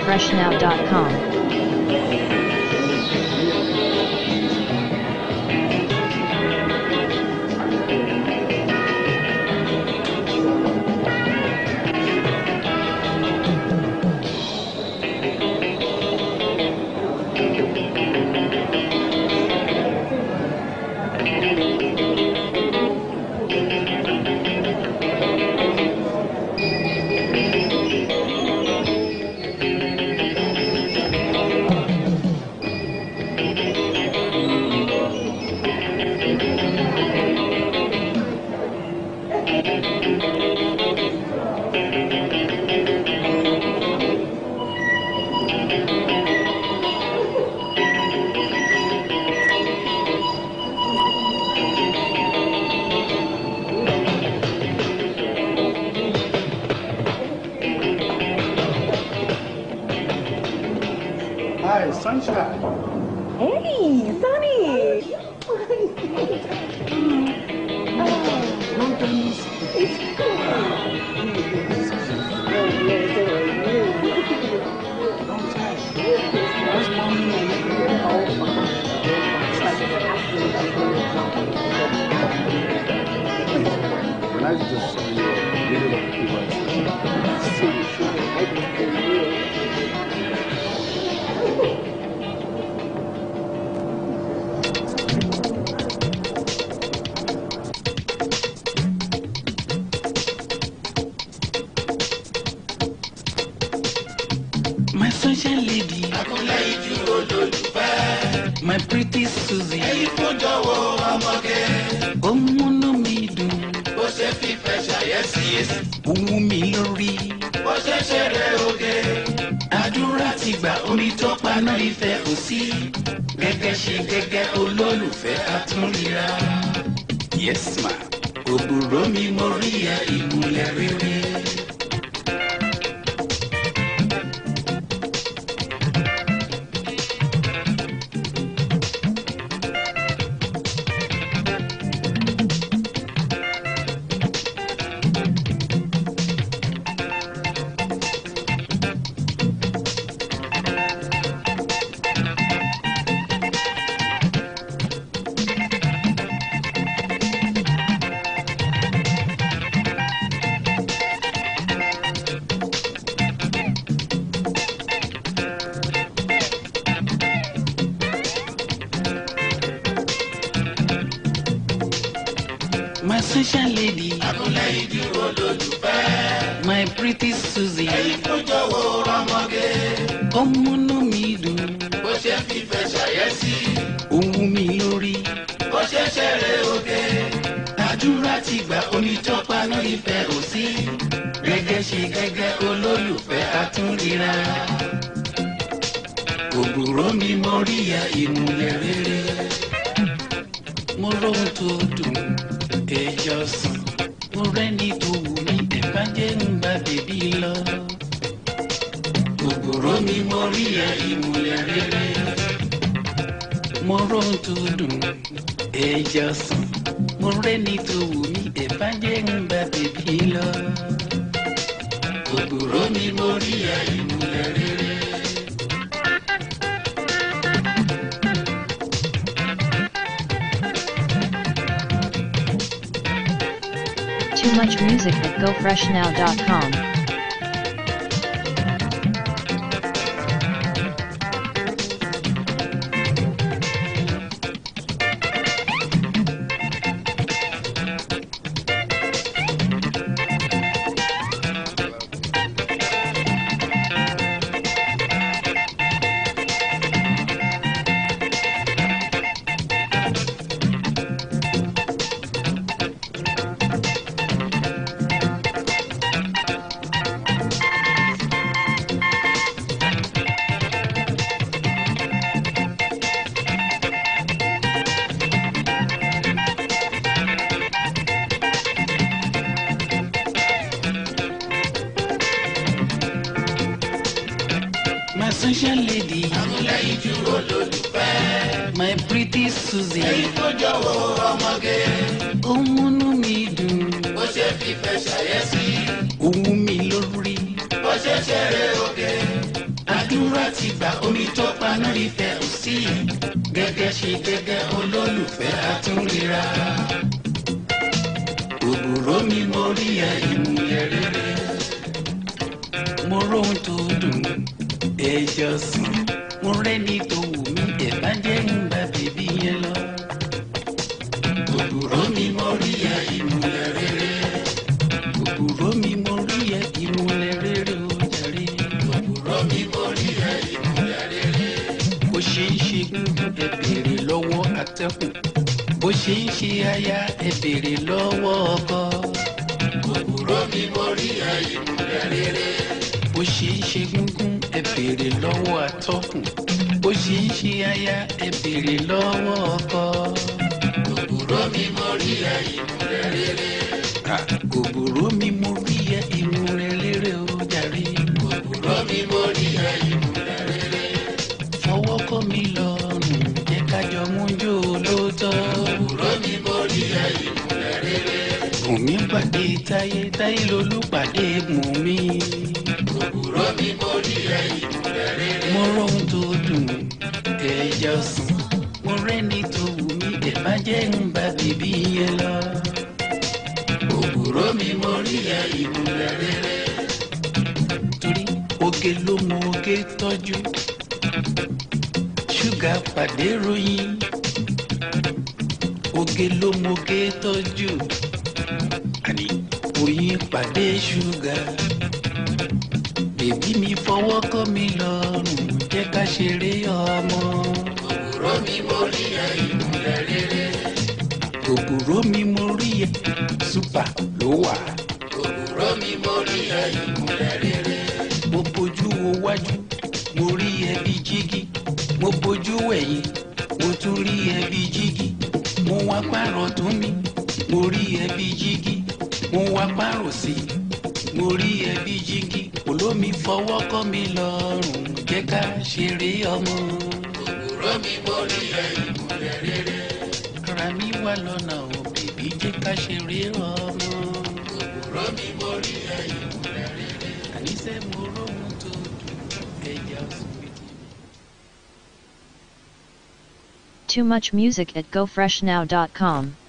gofreshnow.com. Hi, sunshine. Hey, Sunny! When I just saw you in the middle of My social lady. Akúnlẹ̀ ìjú olólùfẹ́. My pretty Susie. Ẹyin kún jọ̀wọ́ ọmọge. Ó múnú mi dùn. Bó ṣe fífẹ́ ṣàyẹ́sí èsì. Ó wú mi lórí. Bó ṣe ṣeré oge. Àdúrà ti gbà omi tó paná ìfẹ́ kò sí. Gẹ́gẹ́ ṣe gẹ́gẹ́ olólùfẹ́ àtúnríra. Yes ma. Òbúrò mi mo rí ẹ ìmùlẹ̀ rere. My social lady. Akúnlẹ̀ ìjú olólùfẹ́. My pretty Susie. Ẹyin kún jọ̀wọ́ ọmọge. Ó múnú mi dùn. Bó ṣe fífẹ́ ṣàyẹ́sí. Ó wú mi lórí. Bó ṣe ṣeré oge. Àdúrà ti gbà omi tó paná ìfẹ́ ò sí. Gẹ́gẹ́ ṣe gẹ́gẹ́ olólùfẹ́ àtúnríra. Òbúrò mi mo rí ya ìmùlẹ̀ rere. Mo róhun tó dùn ẹjọ́ sàn. Mo rẹ́ni tó wù mí ẹ̀fá jẹ́ ń bá bèbí lọ. Òbúrò mi mo rí ya ìmùlẹ̀ rere. Mo róhun tó dùn ẹjọ́ sàn. Mo rẹ́ni tó wù mí ẹ̀fá jẹ́ ń bá bèbí lọ. Òbúrò mi mo rí ya ìmùlẹ̀ rere. Too much music at gofreshnow.com. My social lady. Akúnlẹ̀ ìjú olólùfẹ́. My pretty Susie. Ẹyin kún jọ̀wọ́ ọmọge. Ó múnú mi dùn. Bó ṣe fífẹ́ ṣàyẹ́sí. Ó wú mi lórí. Bó ṣe ṣeré oge. ti gbà omi tó paná ìfẹ́ ò sí gẹ́gẹ́ ṣe gẹ́gẹ́ olólùfẹ́ àtúnríra. òbúrò mi mo rí ẹ ìmúlẹ̀ rere mo róhun tó dùn ẹjọ́ sùn mo rẹ́ni tó wù mí ẹ̀ bá jẹ́ ń bá bèbí yẹn lọ. òbúrò mi mo rí ẹ ìmúlẹ̀ rere òbúrò mi mo rí ẹ ìmúlẹ̀ rere ó jàre. òbúrò mi mo rí ẹ ìmúlẹ̀ rere. bó ṣe ń ṣe gúngún ẹ béèrè lọ́wọ́ atẹ́kùn bó ṣe ń ṣe aya ẹ béèrè lọ́wọ́ ọkọ. òbúrò mi mo rí ẹ ìmúlẹ̀ rere. bó ṣe ń ṣe gúngún ẹ béèrè lọ́wọ́ atọ́kùn bó ṣe ń ṣe aya ẹ béèrè lọ́wọ́ ọkọ. òbúrò mi mo rí ẹ ìmúlẹ̀ rere òbúrò mi mo rí ẹ ìmúlẹ̀ rere ó jàre. òbúrò mi mo rí ẹ ìmúlẹ̀ rere. fọwọ́ kọ́ mi lọ́rùn jẹ́ ká jọ mú jó lóòótọ́. òbúrò mi mo rí ẹ ìmúlẹ̀ rere. bùnmi pàdé táyé táyé lolúpàdé bùnmi. òbúrò mi mo rí ẹ ìmúlẹ̀ rere. mo rọ́hun tó dùn ẹja sùn mo rẹ́ni tó wù mí ẹ̀ bá jẹ́ ń bá bèbí yẹn lọ òbúrò mi mo rí ẹ ìmúlẹ̀ rere. torí oge ló mọ oge tọ́jú ṣúgà pàdé ròyìn oge ló mọ oge tọ́jú àní oyin pàdé ṣúgà bèbí mi fọwọ́ kọ́ mi lọ́rùn jẹ́ ká ṣeré ọmọ. òbúrò mi mo rí ẹ ìmúlẹ̀ rere òbúrò mi mo rí ẹ súpà ló wà. òbúrò mi mo rí ẹ ìmúlẹ̀ rere. mo bójú wo wájú mo rí ẹ bí jígí mo bójú ẹ̀yìn mo tún rí ẹ bí jígí mo wá pààrọ̀ tún mi mo rí ẹ bí jígí mo wá pààrọ̀ sí i mo rí ẹ bí jígí olómi fọwọ́ kọ́ mi lọ́rùn jẹ́ ká ṣeré ọmọ. òbúrò mi mo rí ẹ ìmúlẹ̀ rere ara mi wà lọ́nà ò bèbí jẹ́ ká ṣeré ọmọ. òwúrọ̀ mi mo rí ẹ̀yìn múlẹ̀ rere. àníṣe mo róhun tó dùn ẹja sùn. Too much music at gofreshnow.com.